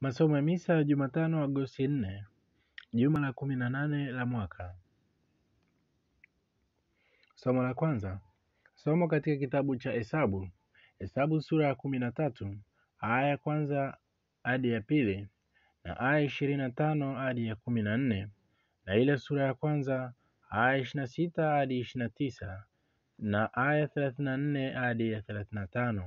Masomo ya Misa ya Jumatano Agosti nne, juma la kumi na nane la mwaka. Somo la kwanza, somo katika kitabu cha Hesabu, Hesabu sura ya kumi na tatu aya ya kwanza hadi ya pili na aya ishirini na tano hadi ya kumi na nne na ile sura ya kwanza aya ishirini na sita hadi ishirini na tisa na aya thelathini na nne hadi ya thelathini na tano.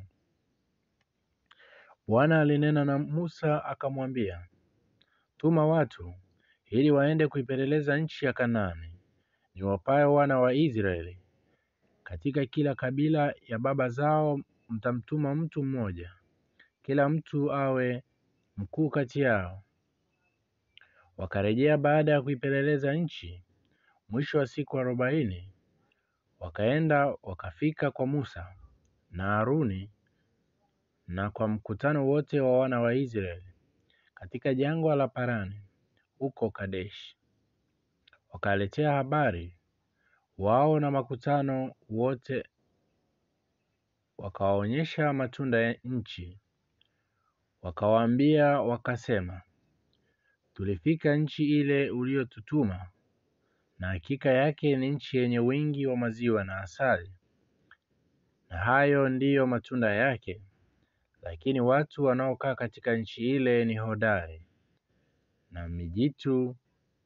Bwana alinena na Musa akamwambia, tuma watu ili waende kuipeleleza nchi ya Kanaani niwapayo wana wa Israeli. Katika kila kabila ya baba zao mtamtuma mtu mmoja, kila mtu awe mkuu kati yao. Wakarejea baada ya kuipeleleza nchi, mwisho wa siku arobaini, wakaenda wakafika kwa Musa na Haruni na kwa mkutano wote wa wana wa Israeli katika jangwa la Parani huko Kadeshi. Wakaletea habari wao na makutano wote, wakawaonyesha matunda ya nchi. Wakawaambia wakasema, tulifika nchi ile uliyotutuma, na hakika yake ni nchi yenye wingi wa maziwa na asali, na hayo ndiyo matunda yake. Lakini watu wanaokaa katika nchi ile ni hodari, na mijitu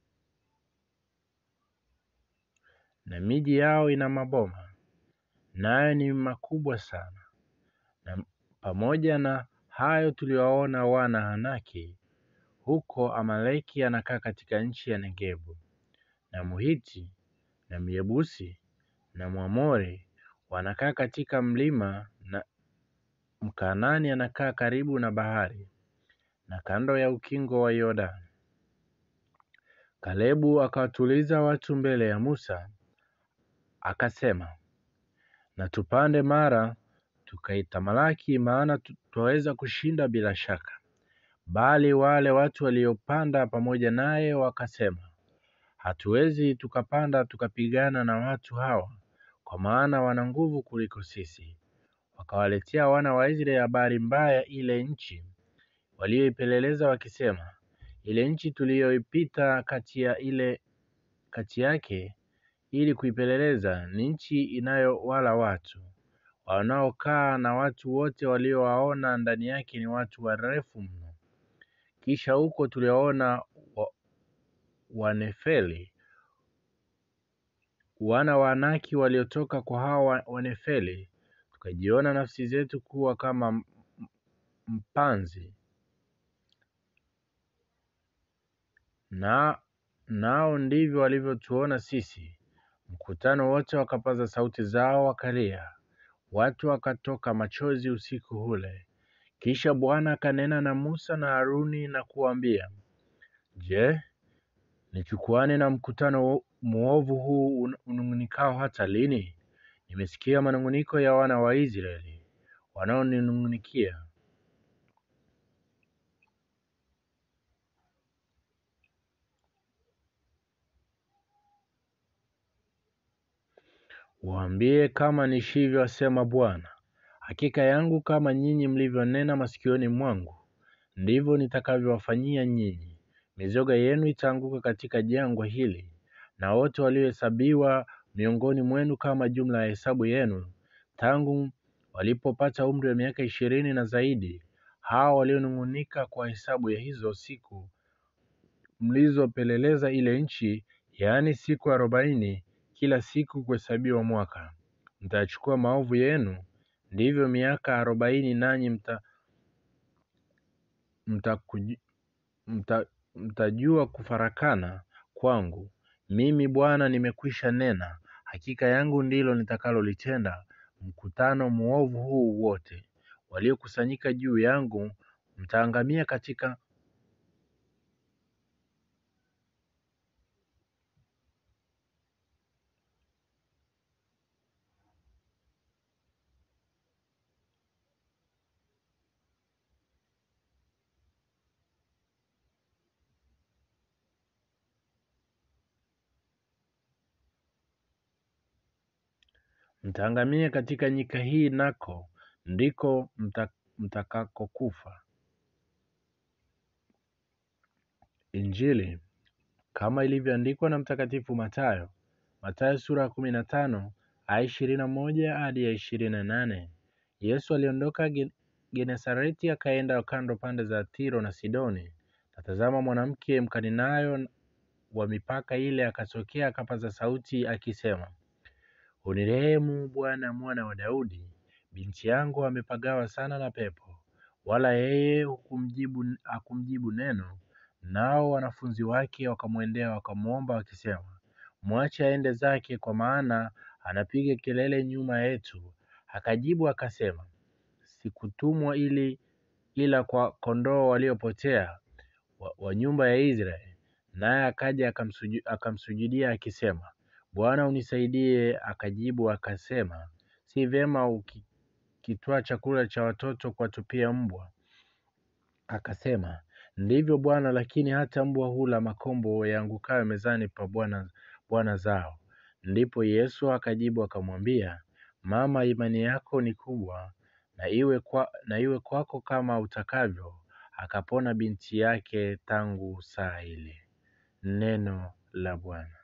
na miji yao ina maboma, nayo ni makubwa sana. Na pamoja na hayo tuliwaona wana Hanaki huko Amaleki anakaa katika nchi ya Negebu, na Muhiti na Myebusi na Mwamori wanakaa katika mlima, na Mkanani anakaa karibu na bahari na kando ya ukingo wa Yordani. Kalebu akawatuliza watu mbele ya Musa, akasema, na tupande mara tukaitamalaki, maana twaweza kushinda bila shaka. Bali wale watu waliopanda pamoja naye wakasema, hatuwezi tukapanda tukapigana na watu hawa, kwa maana wana nguvu kuliko sisi. Wakawaletea wana wa Israeli habari mbaya ile nchi walioipeleleza, wakisema, ile nchi tuliyoipita kati ya ile kati yake ili kuipeleleza ni nchi inayowala watu wanaokaa, na watu wote waliowaona ndani yake ni watu warefu mno. Kisha huko tuliwaona wa, Wanefeli wana wa Anaki waliotoka kwa hawa Wanefeli, tukajiona nafsi zetu kuwa kama mpanzi, na nao ndivyo walivyotuona sisi. Mkutano wote wakapaza sauti zao wakalia, watu wakatoka machozi usiku ule. Kisha Bwana akanena na Musa na Haruni na kuambia, Je, nichukuane na mkutano mwovu huu unung'unikao hata lini? Nimesikia manung'uniko ya wana wa Israeli wanaoninung'unikia. Waambie kama nishivyo, asema Bwana, hakika yangu kama nyinyi mlivyonena masikioni mwangu, ndivyo nitakavyowafanyia nyinyi. Mizoga yenu itaanguka katika jangwa hili, na wote waliohesabiwa miongoni mwenu kama jumla ya hesabu yenu, tangu walipopata umri wa miaka ishirini na zaidi, hao walionung'unika kwa hesabu ya hizo siku mlizopeleleza ile nchi, yaani siku arobaini kila siku kuhesabiwa mwaka. Mtachukua maovu yenu, ndivyo miaka arobaini, nanyi mta, mta, mta, mtajua kufarakana kwangu. Mimi Bwana nimekwisha nena, hakika yangu ndilo nitakalolitenda. Mkutano mwovu huu wote waliokusanyika juu yangu mtaangamia katika mtaangamia katika nyika hii, nako ndiko mta, mtakakokufa. Injili kama ilivyoandikwa na Mtakatifu Mathayo, Mathayo sura ya kumi na tano aya ishirini na moja hadi ya ishirini na nane. Yesu aliondoka Genesareti akaenda kando pande za Tiro na Sidoni. Na tazama, mwanamke Mkaninayo wa mipaka ile akatokea akapaza sauti akisema, Unirehemu Bwana, mwana wa Daudi, binti yangu amepagawa sana na pepo. Wala yeye hukumjibu hakumjibu neno. Nao wanafunzi wake wakamwendea wakamwomba wakisema, mwache aende zake, kwa maana anapiga kelele nyuma yetu. Akajibu akasema, sikutumwa ili ila kwa kondoo waliopotea wa, wa nyumba ya Israeli. Naye akaja akamsuju, akamsujudia akisema, Bwana unisaidie. Akajibu akasema, si vyema ukitwaa chakula cha watoto kuwatupia mbwa. Akasema, ndivyo Bwana, lakini hata mbwa hula makombo yaangukayo mezani pa bwana bwana zao. Ndipo Yesu akajibu akamwambia, Mama, imani yako ni kubwa, na iwe, kwa, na iwe kwako kama utakavyo. Akapona binti yake tangu saa ile. Neno la Bwana.